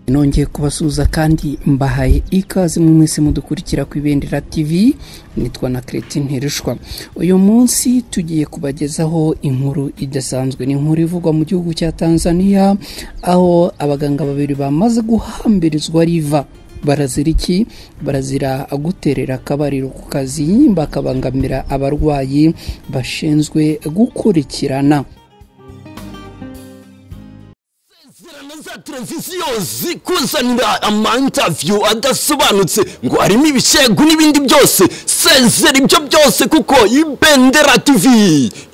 nongeye kubasuhuza kandi mbahaye ikaze mu mwese mudukurikira ku ibendera tv nitwa na kereti ntirushwa uyu munsi tugiye kubagezaho inkuru idasanzwe ni inkuru ivugwa mu gihugu cya tanzania aho abaganga babiri bamaze guhambirizwa riva barazira iki barazira guterera akabariro ku kazi bakabangamira abarwayi bashinzwe gukurikirana za televiziyo zikuzanira amaintaviyu adasobanutse ngo harimo ibishegu n'ibindi byose sezera ibyo byose kuko ibendera tv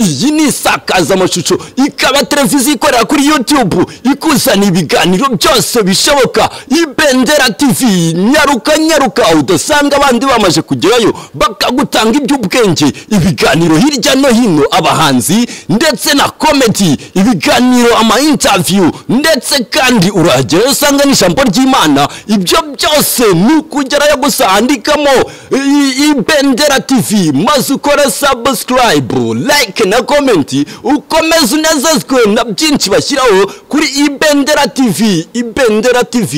iyi ni isakazamashusho ikaba televiziyo ikorera kuri yutube ikuzanira ibiganiro byose bishoboka ibendera tv nyaruka nyaruka udasanga abandi bamaze kugerayo bakagutanga iby'ubwenge ibiganiro hirya no hino abahanzi ndetse na komedi ibiganiro amaintaviyu ndetse kandi urahagerayo usanga n'ijambo ry'imana ibyo byose ni ukugerayo gusa handikamo i- ibendera tv maze ukore sabusikarayibu like na komenti ukomeze unezezwe na byinshi bashyiraho kuri ibendera tv ibendera tv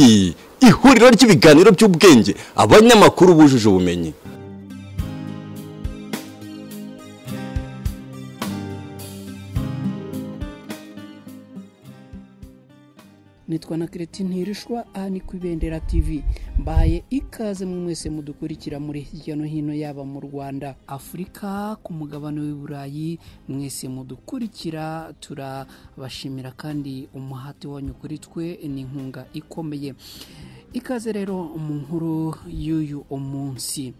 ihuriro ry'ibiganiro by'ubwenge abanyamakuru bujuje ubumenyi nitwa na kereti ntirushwa aha ni ku ibendera tv mbahaye ikaze mu mwese mudukurikira muri hirya no hino yaba mu rwanda afurika ku mugabane w'i burayi mwese mudukurikira turabashimira kandi umuhati wanyu kuri twe ni inkunga ikomeye ikaze rero mu nkuru y'uyu umunsi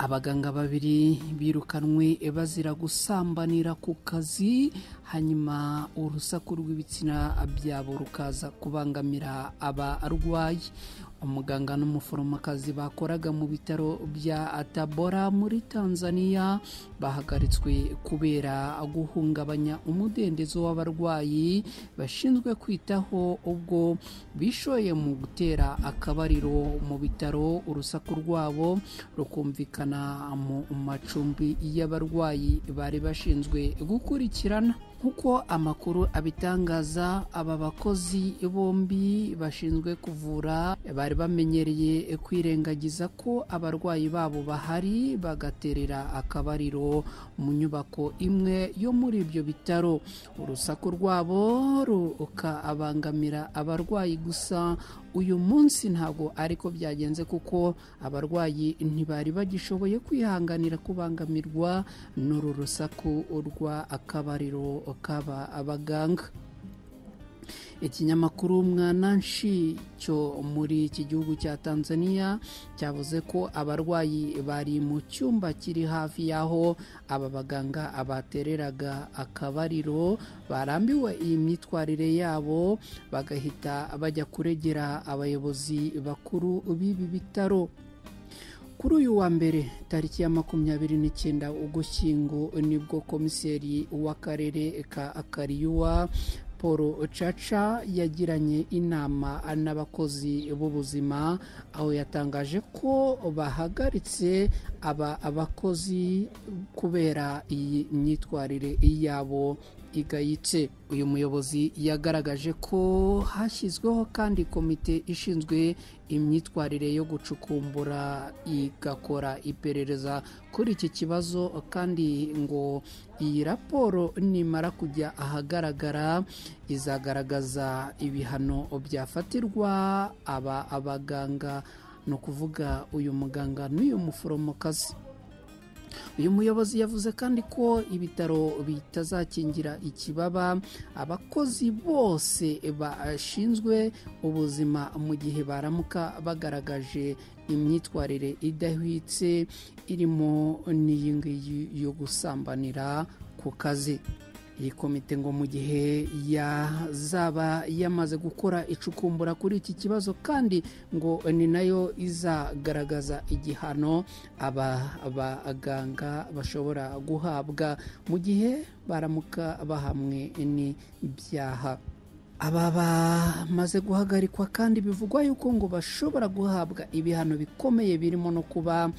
abaganga babiri birukanwe bazira gusambanira ku kazi hanyuma urusaku rw'ibitsina byabo rukaza kubangamira abarwayi umuganga n'umuforomokazi bakoraga mu bitaro bya tabora muri tanzania bahagaritswe kubera guhungabanya umudendezo w'abarwayi bashinzwe kwitaho ubwo bishoye mu gutera akabariro mu bitaro urusaku rwabo rukumvikana mu macumbi y'abarwayi bari bashinzwe gukurikirana nk'uko amakuru abitangaza aba bakozi bombi bashinzwe kuvura bari bamenyereye kwirengagiza ko abarwayi babo bahari bagaterera akabariro mu nyubako imwe yo muri ibyo bitaro urusaku rwabo rukabangamira abarwayi gusa uyu munsi ntabwo ariko byagenze kuko abarwayi ntibari bagishoboye kwihanganira kubangamirwa n'uru rusaku rwa akabariro k'aba abaganga ikinyamakuru mwananshi cyo muri iki gihugu cya tanzania cyavuze ko abarwayi bari mu cyumba kiri hafi y'aho aba baganga abatereraga akabariro barambiwe iyi myitwarire yabo bagahita bajya kuregera abayobozi bakuru b'ibi bitaro kuri uyu wa mbere tariki ya makumyabiri n'icyenda ugushyingo nibwo komiseri w'akarere ka akariyuwa paul caca yagiranye inama n'abakozi b'ubuzima aho yatangaje ko bahagaritse aba abakozi kubera iyi myitwarire yabo igayitse uyu muyobozi yagaragaje ko hashyizweho kandi komite ishinzwe imyitwarire yo gucukumbura igakora iperereza kuri iki kibazo kandi ngo iyi raporo nimara kujya ahagaragara izagaragaza ibihano byafatirwa aba abaganga ni ukuvuga uyu muganga n'uyu muforomokazi uyu muyobozi yavuze kandi ko ibitaro bitazakingira ikibaba abakozi bose bashinzwe ubuzima mu gihe baramuka bagaragaje imyitwarire idahwitse irimo n'iyi ngiyi yo gusambanira ku kazi iyi komite ngo mu gihe yazaba yamaze gukora icukumbura kuri iki kibazo kandi ngo ni nayo izagaragaza igihano aba baganga bashobora guhabwa mu gihe baramuka bahamwe n'ibyaha aba bamaze guhagarikwa kandi bivugwa yuko ngo bashobora guhabwa ibihano bikomeye birimo no kuba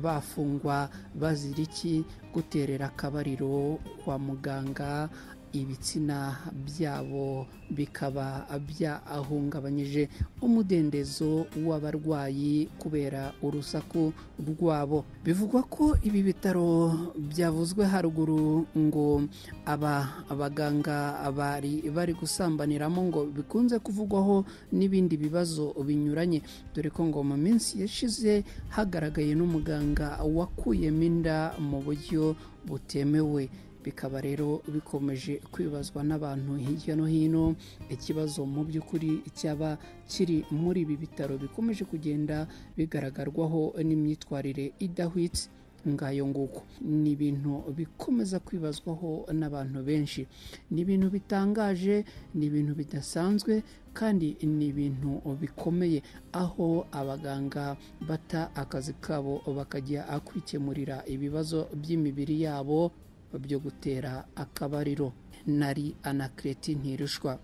bafungwa bazira iki guterera akabariro kwa muganga ibitsina byabo bikaba byahungabanyije umudendezo w'abarwayi kubera urusaku rwabo bivugwa ko ibi bitaro byavuzwe haruguru ngo aba baganga bari bari gusambaniramo ngo bikunze kuvugwaho n'ibindi bibazo binyuranye dore ko ngo mu minsi yashize hagaragaye n'umuganga wakuyemo inda mu buryo butemewe bikaba rero bikomeje kwibazwa n'abantu hirya no hino ikibazo mu by'ukuri cyaba kiri muri ibi bitaro bikomeje kugenda bigaragarwaho n'imyitwarire idahwitse ngayo nguko ni ibintu bikomeza kwibazwaho n'abantu benshi ni ibintu bitangaje ni ibintu bidasanzwe kandi ni ibintu bikomeye aho abaganga bata akazi kabo bakajya kwikemurira ibibazo by'imibiri yabo byo gutera akabariro nari anakireti ntirushwa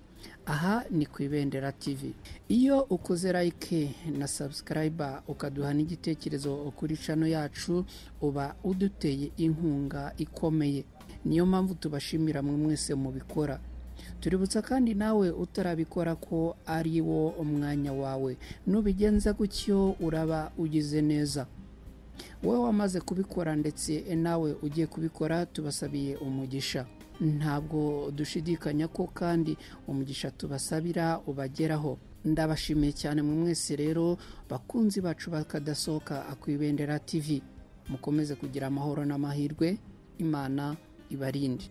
aha ni ku ibendera tv iyo ukoze like na sabusikarayiba ukaduha n'igitekerezo kuri cano yacu uba uduteye inkunga ikomeye niyo mpamvu tubashimira mwe mwese mubikora tuributsa kandi nawe utarabikora ko ari wo umwanya wawe nubigenza gutyo uraba ugize neza wowe wamaze kubikora ndetse nawe ugiye kubikora tubasabiye umugisha ntabwo dushidikanya ko kandi umugisha tubasabira ubageraho ndabashimiye cyane mu mwese rero bakunzi bacu bakadasohoka ku ibendera tv mukomeze kugira amahoro n'amahirwe imana ibarinde